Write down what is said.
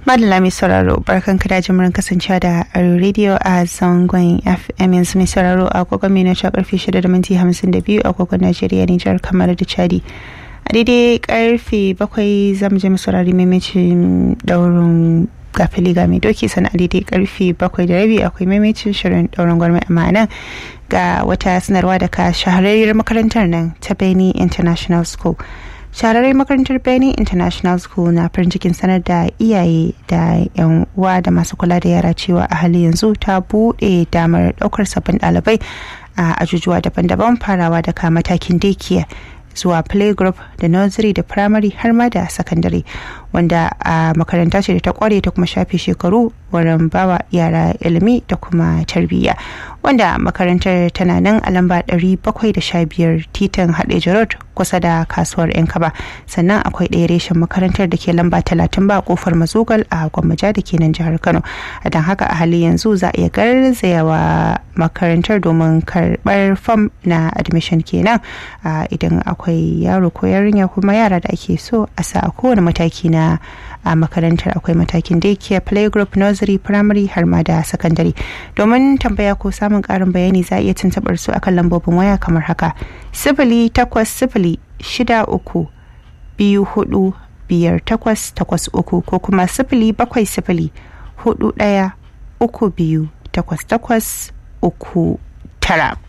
Madalla mai sauraro barkan ka da jimurin kasancewa da radio a zangon FM yanzu mai sauraro a agogon mai na karfe 6 da minti 52 a agogon Najeriya Nijar kamar da Chadi. A daidai karfe 7 zamu je mu saurari maimacin daurin gafili ga mai doki sana a daidai karfe 7 da rabi akwai maimacin shirin daurin gwarmai amma nan ga wata sanarwa daga shahararriyar makarantar nan ta Beni International School. shahararren makarantar benin international school na farin cikin sanar da iyaye da yan uwa da masu kula da yara cewa a hali yanzu ta buɗe damar ɗaukar sabbin ɗalibai a ajujuwa daban-daban farawa daga matakin daycare zuwa playgroup da nursery da primary har ma da secondary wanda a makaranta ce da ta kware ta kuma shafe shekaru wurin bawa yara ilimi da kuma tarbiyya wanda makarantar tana nan a lamba 715 titin hadeja road kusa da kasuwar yan kaba sannan akwai ɗaya reshen makarantar da ke lamba 30 ba kofar mazugal a gwammaja da ke nan jihar kano don haka a hali yanzu za a iya garzayawa makarantar domin karɓar fam na admission kenan idan akwai yaro ko yarinya kuma yara da ake so a sa a kowane mataki na a makarantar akwai matakin daycare playgroup nursery primary har ma da secondary domin tambaya ko samun karin bayani za a iya tuntuɓar su akan lambobin waya kamar haka sifili takwas sifili shida uku biyu hudu biyar takwas takwas uku ko kuma sifili bakwai sifili hudu ɗaya uku biyu takwas takwas uku tara.